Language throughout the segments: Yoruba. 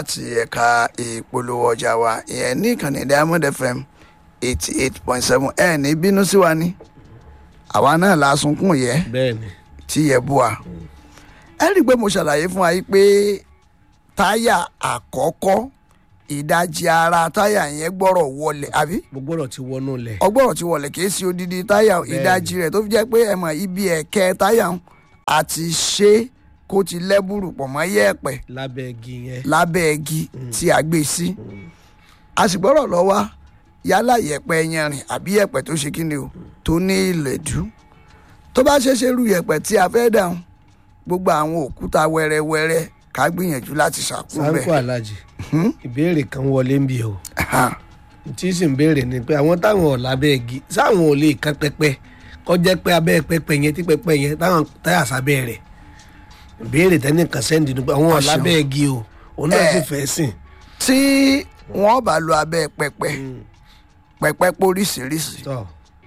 láti ẹ̀ka ìpolówó ọjà wa ìyẹn ní ìkànnì diamond fm eighty eight point seven ẹ̀ ní bínú sí wa ní àwa náà la sunkún yẹ bẹ́ẹ̀ni tí yẹ bú wa ẹ rí i pé mo ṣàlàyé fún wa yìí pé táyà àkọ́kọ́ ìdajì ara táyà yẹn gbọ́rọ̀ wọlé àbí gbogbo ọ̀rọ̀ ti wọnú lẹ̀ ọgbọ́rọ̀ ti wọlé kìí sí odidi táyà ìdajì rẹ̀ tó fi jẹ́ pé ẹ mọ̀ ibi ẹ̀kẹ́ táyà ń àti ṣe kó ti lẹ́bùrù pọ̀ mọ́ yẹ̀pẹ̀ lábẹ́ igi yẹn lábẹ́ igi tí a gbé sí a sì gbọ́rọ̀ lọ wá yálà yẹ̀pẹ̀ yanrìn àbí yẹ̀pẹ̀ tó ṣe kí ni o tó ní ìlẹ̀dú tó bá ṣe ṣe irú yẹ̀pẹ̀ tí a fẹ́ dáhùn gbogbo àwọn òkúta wẹ́rẹ́wẹ́rẹ́ ká gbìyànjú láti ṣàkóso sáńkó bẹ́ẹ̀. alájì ìbéèrè kan wọlé ń bí o tí sì ń béèrè ni pé àwọn táwọn ọ̀ lábẹ́ igi sáwọn ò lè kan pẹpẹ kọjá pé abẹ́ pẹpẹ yẹn tí pẹpẹ yẹn táwọn táyà sábẹ́ rẹ̀ ìbéèrè tẹ́nìkan sẹ́ndì ni pé àwọn ọ̀ Àṣẹ. lábẹ́ igi o òun náà sì Eh. fẹ́ sìn. tí wọ́n bá lo abẹ́ pẹpẹ pẹpẹ póríṣiríṣi tọ́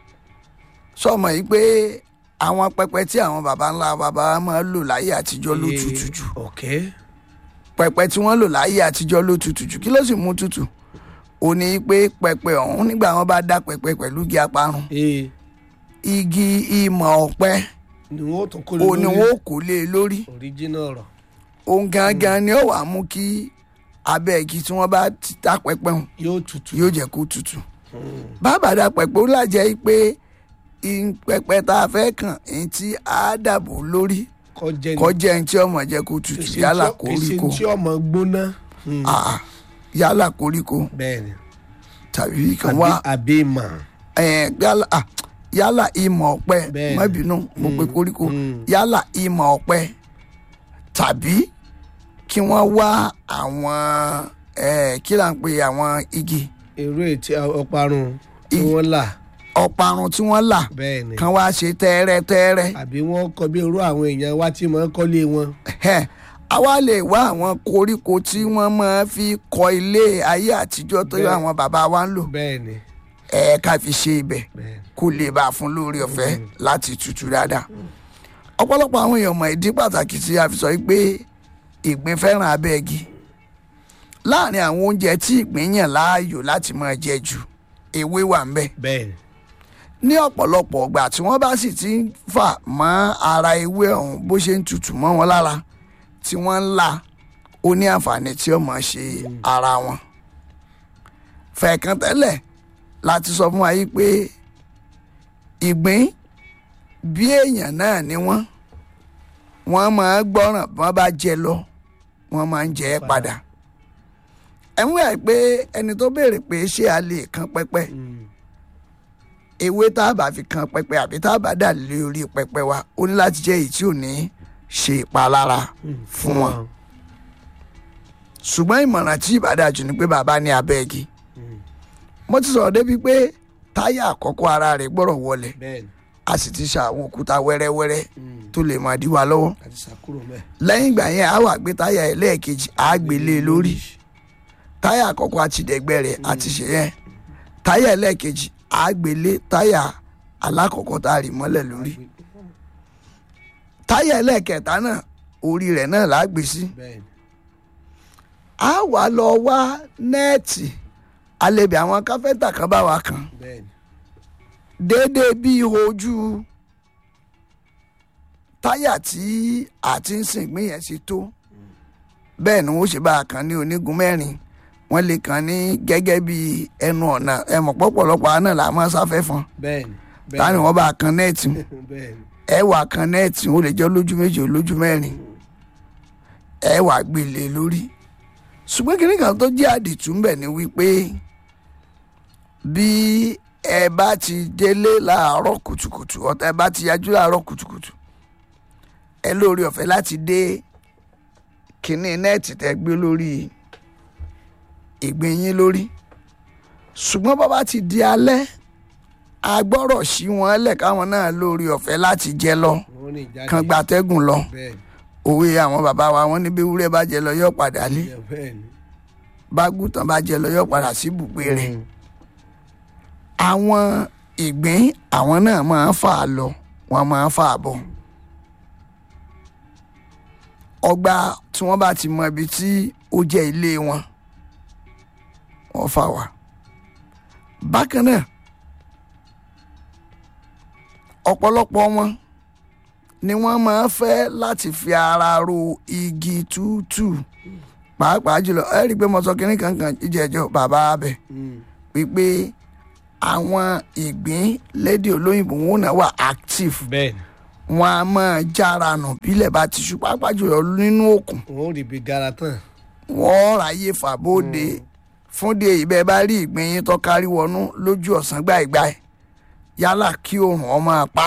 sọmọ yìí pé àwọn pẹpẹ tí àwọn baba ńlá baba wa máa ń lò láyé àtijọ́ ló tutù jù ọ̀kẹ́ pẹpẹ tí wọ́n lò láyé àtijọ́ ló tutù jù kí ló sì mú tutù ó ní pé pẹpẹ ọ̀hún nígbà wọn bá dá pẹpẹ pẹ̀lú igi aparun ee igi ìmọ̀ ọ̀pẹ ni wọ́n tún kó ó ní lórí wọn ò kó lé e lórí original ọ̀rọ̀ òun gangan ni ó wàá mú kí abẹ́ igi tí wọ́n bá ti dá pẹpẹ hùn yóò tutù yóò jẹ́ kó tutù bàbá dá pẹpẹ ó lájẹ́ pé ì- pẹpẹ tá a fẹ́ kàn ẹni tí a dàbò lórí kọjá ní kọjá ẹni tí ọmọ jẹ́ kó tutù kìsì yálà tí ó- kìsì koríko tí ọmọ gbóná Ah, yálà koríko bẹ́ẹ̀ ni tàbí kan àbí wá àbí mà eh, yálà ah, yálà ìmọ̀ ọ̀pẹ Bẹ́ẹ̀ni. má bínú mo pe koríko mm. yálà ìmọ̀ ọ̀pẹ tàbí kí wọ́n wá àwọn eh, kí là ń pe àwọn igi èrò ètí ọparun tí I- wọ́n là ọ̀parun tí wọ́n là bẹ́ẹ̀ ni kan wá ṣe tẹ́rẹ́tẹ́rẹ́ àbí wọ́n kọ bí irú àwọn èèyàn wá tí mọ̀ ń kọ́lé wọn Ẹhẹ́n, a wá lè wá àwọn koríko tí wọ́n máa fi kọ́ ilé ayé àtijọ́ tó yọ Bẹ́ẹ̀. àwọn bàbá wa ń lò bẹ́ẹ̀ ni ẹ̀ ká fi ṣe ibẹ̀ bẹ́ẹ̀ ni kó lè bá a fún lórí ọ̀fẹ́ láti tutù dáadáa. ọ̀pọ̀lọpọ̀ àwọn èèyàn mọ̀ ìdí pàtàkì tí a fi sọ pé ìgbín fẹ́ràn abẹ́gi láàrin àwọn oúnjẹ tí ìgbín yàn láàyò láti máa jẹ jù ewé wà ń bẹ̀ bẹ́ẹ̀ ni ní ọ̀pọ̀lọpọ̀ ọgbà tí wọ́n bá sì ti ń fà mọ́ ara ewé ọ̀hún bó ṣe ń tutù mọ́ wọn lára tí wọ́n ń là ó ní àǹfààní tí ó máa ṣe ara wọn. fẹ̀ẹ̀kan tẹ́lẹ̀ láti sọ fún wa yìí pé ìgbín bí èèyàn náà ni wọ́n wọ́n máa gbọ́ràn bí wọ́n bá jẹ lọ wọ́n máa ń jẹ ẹ́ padà. ẹ̀ ń wẹ̀ pé ẹni tó béèrè pé ṣé a lè kan pẹ́pẹ́ Mm. ewé tá a bá fi kan pẹpẹ àbí tá a bá dà lé orí pẹpẹ wa ó ní láti jẹ́ èyí tí ò ní ṣe ìpalára fún wọn ṣùgbọ́n ìmọ̀ràn tí ìbàdàjù ni pé bàbá ní abẹ́gi mo ti sọ̀rọ̀ débi pé táyà àkọ́kọ́ ara rẹ̀ gbọ́rọ̀ wọlé bẹ́ẹ̀ ni a sì ti ṣe àwọn òkúta wẹ́rẹ́wẹ́rẹ́ Mm. tó lè máa dí wa lọ́wọ́ àti sàkúrò mẹ́ẹ̀. lẹ́yìn ìgbà yẹn a wà gbé táyà ẹlẹ́ẹ̀kejì a gbé lé e lórí táyà àkọ́kọ́ àti dẹ̀gbẹ́ rẹ̀ àti ṣe yẹn táyà ẹlẹ́ẹ̀kejì a gbé lé táyà alákọ̀ọ́kọ́ tá a rì mọ́lẹ̀ lórí táyà ẹlẹ́ẹ̀kẹta náà orí rẹ̀ náà là á gbé sí bẹ́ẹ̀ ni a wà lọ wá nẹ́ẹ̀tì alẹ́bí àwọn káfẹ́ńtà kan bá wa kàn bẹ́ẹ̀ ni déédéé bí ojú táyà tí a ti ń sìn gbìn yẹn ṣe tó bẹ́ẹ̀ ni wọ́n ṣe bá a kàn ní onígun mẹ́rin wọ́n lè kàn ní gẹ́gẹ́ bí ẹnu ọ̀nà ẹ̀mọ̀ pọ̀pọ̀lọpọ̀ àná là máa sáfẹ́ fún bẹ́ẹ̀ ni bẹ́ẹ̀ táni wọ́n bá a kan nẹ́ẹ̀tì ni bẹ́ẹ̀ ni ẹ wà kan nẹ́ẹ̀tì ó lè jẹ́ lójú méjì ó lójú mẹ́rin ẹ wà gbélé lórí ṣùgbọ́n kìnìún kan tó jẹ́ àdìtú ń bẹ̀ ni wípé bí ẹ bá ti délé láàárọ̀ kùtùkùtù ọ̀tá ẹ bá ti yájú láàárọ̀ kùtùkùtù ẹ lórí ọ̀fẹ́ láti dé kìnní nẹ́ẹ̀tì tẹ́ gbé lórí ìgbín yín lórí ṣùgbọ́n bá bá ti di alẹ́ agbọ́rọ̀ sí wọn lẹ̀ káwọn náà lórí ọ̀fẹ́ láti jẹ lọ wọ́n ní ìjáde kan gbatẹ́gùn lọ bẹ́ẹ̀ ni òwe àwọn bàbá wa wọn ní bí ewúrẹ́ bá jẹ lọ yóò padà lé bẹ́ẹ̀ ni bágùtàn bá jẹ lọ yóò padà sí ibùgbé rẹ̀ Mm. àwọn ìgbín àwọn náà máa ń fà á lọ wọn máa ń fà á bọ̀ ọgbà tí wọ́n bá ti mọ ibi tí ó jẹ́ ilé wọn wọ́n fà wá bákan náà ọ̀pọ̀lọpọ̀ wọn ni wọ́n máa fẹ́ láti fi ara ro igi tútù pàápàá jùlọ ẹ rí i pé mo sọ kínní kankan jíjẹjọ bàbá abẹ wípé àwọn ìgbín lédè olóyìnbó wọn náà wà active bẹ́ẹ̀ni wọn a máa jára nù bílẹ̀ bá ti ṣú pàápàá jùlọ nínú òkun wọn ò rí ibi gara tán wọ́n ráyè fàbóde fúnde ìbẹ́ bá rí ìgbín yín tó kárí wọnú lójú ọ̀sán gbàìgbàì yálà kí oòrùn ọmọ apá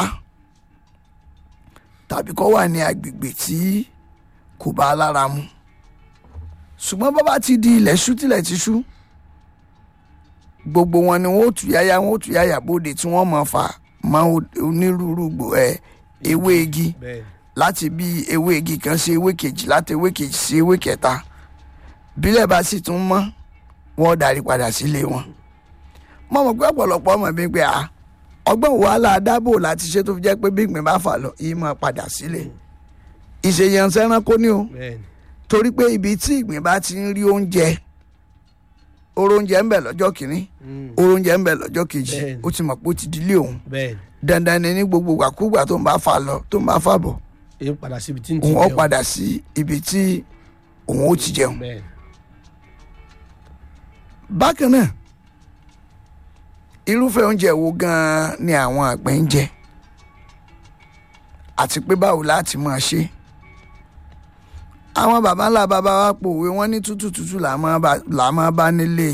tàbí kó wà ní agbègbè tí kò bá lára mu ṣùgbọ́n bá bá ti di ilẹ̀ ṣú tilẹ̀ ti ṣú gbogbo wọn ni wọn ó tù yáyá wọn ó tù yáyà bóde tí wọ́n máa fà máa onírúurú gbò ẹ ewé igi bẹ́ẹ̀ni láti bí ewé igi kan sí ewé kejì láti ewé kejì sí ewé kẹta bílẹ̀ bá sì tún mọ́ wọ́n darí padà sílé wọn. mo mọ̀ pé ọ̀pọ̀lọpọ̀ ọmọ mi pé à ọgbọ́n wàhálà dábò láti ṣe tó fi jẹ́ pé bí ìgbín bá fà lọ yìí máa padà sílé. ìṣèyànṣẹ́ ẹranko ni o bẹ́ẹ̀ni torí pé ibi tí ìgbín bá ti ń rí oúnjẹ oró oúnjẹ ń bẹ lọ́jọ́ kìíní oró oúnjẹ ń bẹ lọ́jọ́ kejì Bẹ́ẹ̀ni. ó ti mọ̀ pé ó ti dílé òun bẹ́ẹ̀ni dandan ni ní gbogbo wàkúgbà tó ń bá fà lọ tó ń bá fà bọ̀ èyí padà síbi tí ń ti òun ó jẹun padà sí ibi tí òun ó ti jẹun. bẹ́ẹ̀ni bákan náà irúfẹ́ oúnjẹ wo gan-an ni àwọn àgbẹ̀ ń jẹ àti pé báwo láti máa ṣe àwọn baba ńlá baba wa pòwe wọn ní tútù tútù là máa bá- là máa bá nílé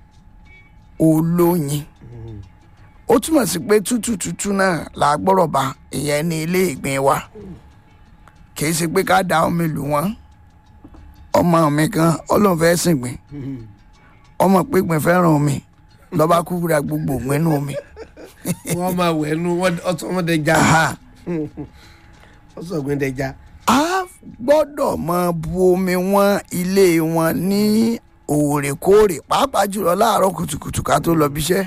olóyin ó túmọ̀ sí pé tútù tútù náà là á gbọ́rọ̀ bá ìyẹn ní ilé ìgbín wa kì í ṣe pé ká da omi lù wọ́n ọmọ mi kan ọlọ́run fẹ́ sìn gbìn ọmọ pípín fẹ́ràn omi lọ́ba kúkúra gbogbo ògbẹ́nu omi. wọ́n máa wẹ̀ nu wọ́n dẹja Aha. wọ́n sọ̀gbìn dẹja a gbọ́dọ̀ máa bu omi wọn ilé wọn ní òòrèkóòrè pàápàá jùlọ láàárọ̀ kùtùkùtù ká tó lọ bíṣẹ́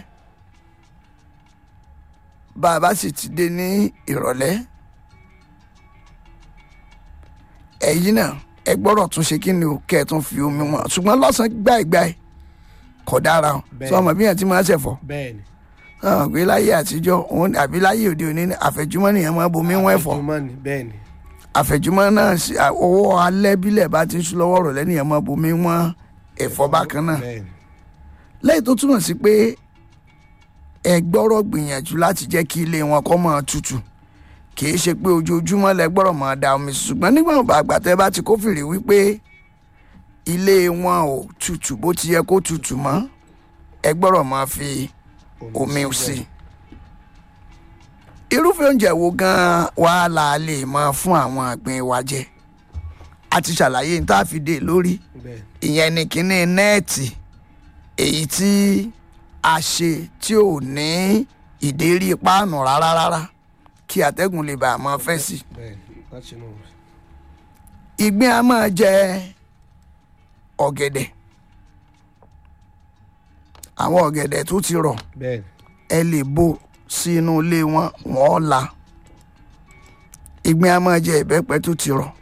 bá a bá sì ti dé ní ìrọ̀lẹ́ ẹ̀yin náà ẹ gbọ́dọ̀ tún ṣe kí ni o kẹ́ ẹ tún fi omi wọn ṣùgbọ́n lọ́sàn-án gbáìgbáì kò dára o Bẹ́ẹ̀. sọ ọmọ bí yẹn ti máa ń ṣẹ̀fọ́ bẹ́ẹ̀ni hàn pé láyé àtijọ́ òun àbí láyé òde òní ní àfẹ̀júmọ́ nìyẹn máa bomi wọ́n ẹ̀fọ́ àfẹ̀jùmọ́ ni bẹ́ẹ̀ni àfẹ̀júmọ́ náà sí owó alẹ́ bílẹ̀ bá ti ń sún lọ́wọ́ rọ̀ lẹ́nìyẹn máa bomi wọ́n ẹ̀fọ́ bákan náà bẹ́ẹ̀ni lẹ́yìn tó túmọ̀ sí pé ẹ gbọ́rọ̀ gbìyànjú láti jẹ́ kí ilé wọn kó máa tutù kì í ṣe pé ojoojúmọ́ lẹ gbọ́rọ̀ máa da omi sí ṣùgbọ́n nígbà àgbà tẹ́ bá ti kófìrí wípé ilé wọn ò tutù bó ti yẹ kó tutù mọ́ ẹ gbọ́rọ̀ máa fi omi sí i. irúfẹ́ oúnjẹ wo gan-an wàá la lè máa fún àwọn àgbẹ̀ wa jẹ a ti ṣàlàyé ní tá a fi dé lórí bẹ́ẹ̀ni ìyẹn ni kínní nẹ́ẹ̀tì èyí tí a ṣe tí ò ní ìdérí páànù rárá rárá kí atẹ́gùn lè bàa máa fẹ́ sí i bẹ́ẹ̀ni láti inú ìgbín a máa jẹ ọ̀gẹ̀dẹ̀ àwọn ọ̀gẹ̀dẹ̀ tó ti rọ̀ bẹ́ẹ̀ni ẹ lè bò sí inú ilé wọn wọ́n la ìgbín a máa jẹ ìbẹ́pẹ tó ti rọ̀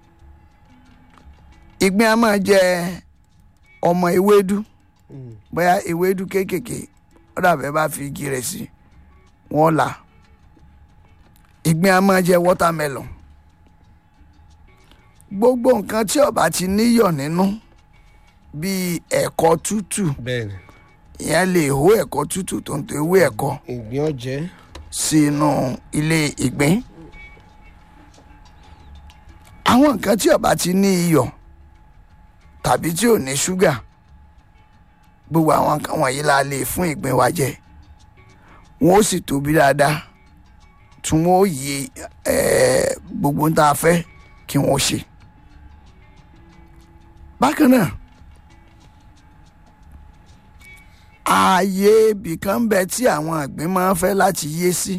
ìgbín a máa jẹ ọmọ ewédú Mm. bóyá ewédú kéékèèké ó dàbẹ́ bá fi igi rẹ̀ sí wọ́n la ìgbín a máa jẹ watermelon gbogbo nǹkan tí ó bá ti níyọ̀ nínú bíi ẹ̀kọ tútù bẹ́ẹ̀ni ìyẹn lè hó ẹ̀kọ tútù tó ń tó ewé ẹ̀kọ ìgbín ọ̀jẹ́ sínú ilé ìgbín àwọn nǹkan tí ó bá ti ní iyọ̀ tàbí tí ò ní ṣúgà gbogbo àwọn nǹkan wọ̀nyí la lè fún ìgbín wa jẹ wọn ó sì tóbi dáadáa tí wọn ó yí eh, gbogbo ń tá a fẹ́ kí wọ́n ṣe bákan náà ààyè ibìkan ń bẹ tí àwọn àgbẹ̀ máa ń fẹ́ láti yé sí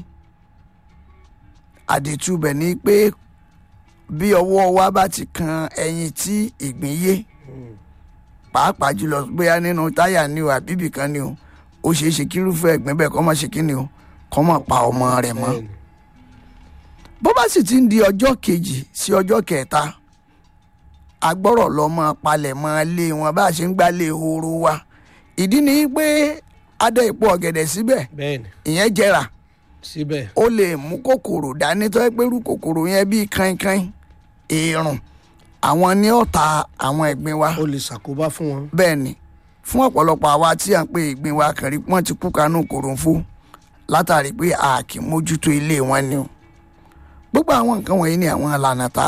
àdìtúbẹ̀ ni pé bí ọwọ́ wa bá ti kan ẹyin tí ìgbín yé pàápàá jùlọ bóyá nínú táyà ni o àbí ibìkan ni o ó ṣeé ṣe kírúfẹ́ ẹ̀gbìn bẹ́ẹ̀ kọ́ máa ṣe kí ni o kọ́ máa pa ọmọ rẹ̀ mọ́ bẹ́ẹ̀ni bó bá sì ti ń di ọjọ́ kejì sí ọjọ́ kẹta agbọ́rọ̀ lọ́mọ palẹ̀ mọ́ lé wọn bá a ṣe ń gbálé horo wa ìdí ni pé adé ipò ọ̀gẹ̀dẹ̀ síbẹ̀ bẹ́ẹ̀ ni ìyẹn jẹrà síbẹ̀ ó lè mú kòkòrò dání tó yẹ pé irú kòkòrò yẹn bíi kankan èèrùn àwọn ní ọ̀tá àwọn ẹ̀gbin wa ó lè ṣàkóbá fún wọn. bẹ́ẹ̀ ni fún ọ̀pọ̀lọpọ̀ àwa tí à ń pè ìgbín wa kàn rí wọ́n ti kú kanú kòròǹfó látàrí pé a kì í mójútó ilé wọn ni o gbogbo àwọn nǹkan wọ̀nyí ni àwọn ìlànà tá